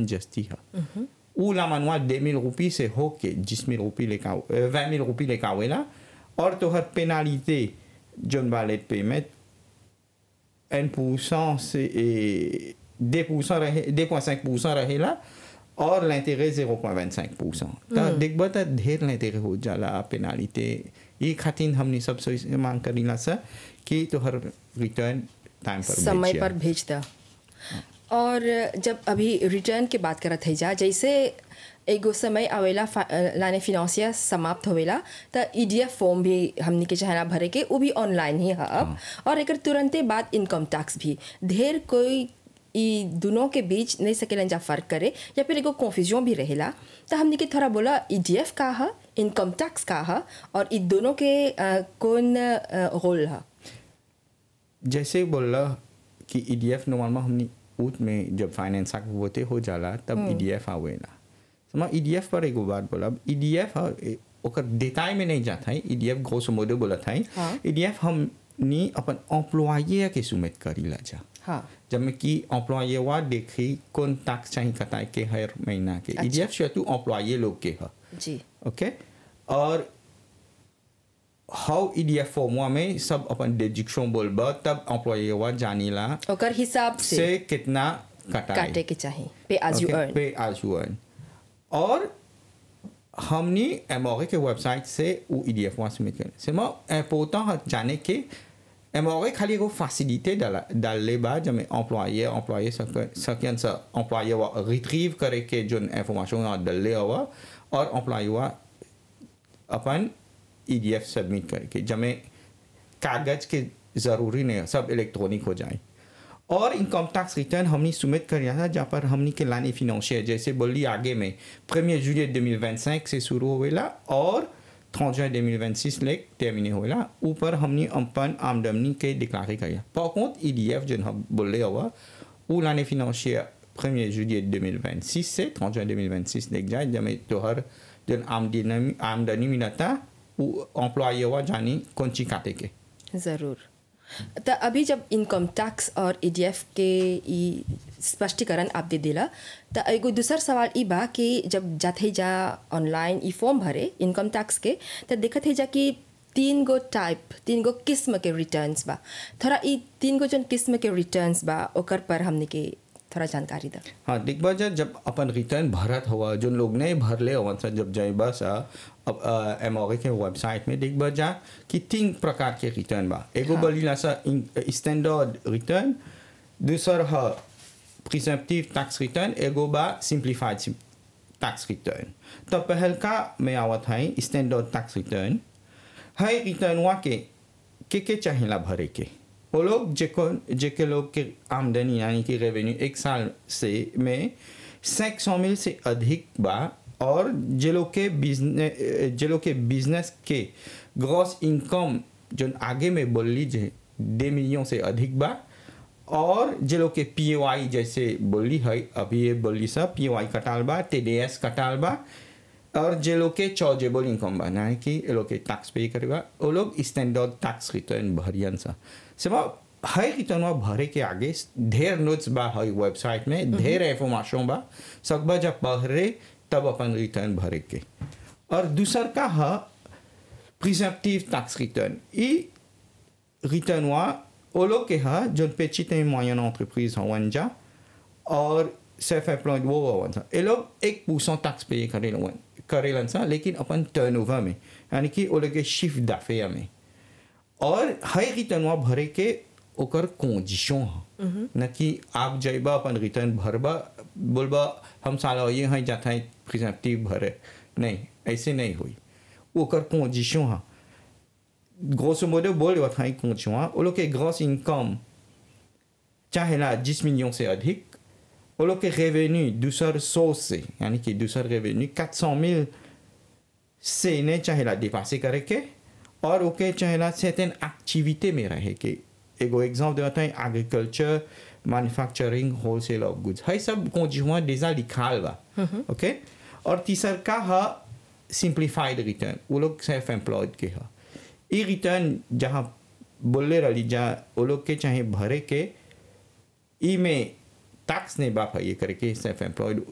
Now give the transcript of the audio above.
Return जस्ती है उ ला मनवा दे मिल रुपी से हो के जिस मिल रुपी लेका वह मिल रुपी लेका आवेला और तोहर पेनालिते जोन वालेट पेमेंट एन pourcent से ए, दे pourcent रहे दे पॉइंट cinq pourcent रहेला और l'intérêt 0.25 pourcent त देखबा त ढेर l'intérêt हो जाला पेनालिते ये खातिर हमनी सब से मांग करीला सा कि तोहर रिटर्न टाइम पर समय भेजिया। पर भेज द और जब अभी रिटर्न के बात करत है जा जैसे एगो समय आवेला फा- लाने फिनंसिया समाप्त होवेला त ईडीएफ फॉर्म भी हमनी के चाहना भरे के वो भी ऑनलाइन ही है अब और एकर तुरंते बाद इनकम टैक्स भी ढेर कोई ई दोनों के बीच नहीं सकेलन जा फर्क करे या फिर एगो कन्फ्यूजन भी रहेला तो हमनी के थोड़ा बोला ईडीएफ का है इनकम टैक्स का है और ई दोनों के अ, कौन रोल है जैसे बोला कि ईडीएफ नॉर्मल हमनी ऊट में जब फाइनेंस एक्ट होते हो जाला तब ईडीएफ आवेला समा ईडीएफ पर एगो बात बोला ईडीएफ ओकर देताई में नहीं जाता है ईडीएफ घोष मोदे बोला था हाँ। ईडीएफ हमनी अपन एम्प्लॉये के सुमित करीला जा हाँ जब में कि एम्प्लॉये वा देखी कौन टैक्स चाहिए कताए के हर महीना के अच्छा। ईडीएफ शेतु एम्प्लॉये लोग के है जी ओके और हाउ ईडीएफ फॉर्मुआ में सब अपन डिजिक्शन बोलबा तब एम्प्लॉये वा जानीला ओकर हिसाब से से कितना कटाए काटे के चाहिए pay as you Okay, earn pay as you earn. और हमने एमओरे के वेबसाइट से वो ईडीएफ वहाँ सबमिट करें से मैं इम्पोर्टेंट है जाने के एमओरे खाली एगो फैसिलिटी डाला डालले बा जब मैं एम्प्लॉये एम्प्लॉये सकें सा एम्प्लॉये वा रिट्रीव करे के जो इंफॉर्मेशन डालले हुआ और एम्प्लॉये वा अपन ईडीएफ सबमिट करके जब में कागज के ज़रूरी नहीं है सब इलेक्ट्रॉनिक हो जाए और इनकम टैक्स रिटर्न हमने सबमिट कर था जहाँ पर हमने के लाने फिनेंशियर जैसे बोली आगे में प्रीमियर जुलियट 2025 से शुरू होवेला और 30 जुin 2026 लेक टर्मिने होवेला ऊपर हमने अपन आमदनी के डिक्लारे किया par contre ईडीएफ जो हम बोले हुआ वो लाने फिनेंशियर प्रीमियर जुलियट 2026 से 30 juin 2026 लेक जाए जब में तोहर जन आमदनी आमदनी मिलता वो एम्प्लॉय हुआ जानी कौन ची काटे के ज़रूर तो अभी जब इनकम टैक्स और ईडीएफ के ई स्पष्टीकरण आप दे दिला तो एगो दूसर सवाल ई बा कि जब जाते जा ऑनलाइन ई फॉर्म भरे इनकम टैक्स के तो देखत है जा कि तीन गो टाइप तीन गो किस्म के रिटर्न्स बा थोड़ा ई तीन गो जन किस्म के रिटर्न्स बा ओकर पर हमने के थोड़ा जानकारी दा हाँ देखबा जा जब अपन रिटर्न भरत हुआ जो लोग नहीं भरले हवन सा जब जाइबा सा अब एम के वेबसाइट में देखबा जा कि तीन प्रकार के रिटर्न बा एगो हाँ। बोलीला सा स्टैंडर्ड रिटर्न दूसर है प्रिसेप्टिव टैक्स रिटर्न एगो बा सिंप्लीफाइड टैक्स रिटर्न तो पहल का में आवत है स्टैंडर्ड टैक्स रिटर्न है रिटर्न वा के के के चाहिला भरे के वो लोग जेको जेके लोग के आमदनी यानी कि रेवेन्यू एक साल से में सैक सौ मिल से अधिक बा और जे लोग के बिजनेस जे लोग के बिजनेस के ग्रॉस इनकम जो आगे में बोल लीजिए दे मिलियन से अधिक बा और जे लोग के पी जैसे बोली है अभी ये बोली सब पी कटाल बा टी डी एस कटाल बा और जे लोग के चार्जेबल इनकम बा ना कि ये लोग के टैक्स पे करेगा वो लोग स्टैंडर्ड टैक्स रिटर्न भरियन सा सेवा हर रिटर्न भरे के आगे ढेर नोट्स बा हर वेबसाइट में ढेर इंफॉर्मेशन बा सकबा जब पढ़े तब अपन रिटर्न भरे के और दूसर का है प्रिजर्टिव टैक्स रिटर्न ई रिटर्न हुआ वो लोग के है जो पेचित मोयन एंटरप्राइज हवन जा और सेल्फ एम्प्लॉयड वो हवन सा ये लोग एक परसेंट टैक्स पे करेलन करेलन सा लेकिन अपन टर्नओवर में यानी कि वो लोग के शिफ्ट दाफे में और हर रिटर्न हुआ भरे के ओकर कंडीशन है न कि आप जाइबा अपन रिटर्न भरबा बोलबा हम साला ये हैं जाता है प्रिजर्टिव भरे नहीं ऐसे नहीं हुई ओकर कंडीशन है grosso modo बोल रहा था कंडीशन वो लोग के ग्रॉस इनकम चाहे ना जिस मिलियन से अधिक वो लोग के रेवेन्यू दूसर सोर्स से यानी कि दूसर रेवेन्यू 400 मिल से नहीं चाहे ला डिपासे करे के और ओके चाहे ला सर्टेन एक्टिविटी में रहे के एगो एग्जाम्पल देता है agriculture manufacturing wholesale of goods है सब कंडीशन déjà लिखाल बा ओके और तीसर का है सिंप्लीफाइड रिटर्न वो लोग सेल्फ एम्प्लॉयड के है ई रिटर्न जहाँ बोले रही जहाँ वो लोग के चाहे भरे के ई में टैक्स नहीं बाप है ये करके सेल्फ एम्प्लॉयड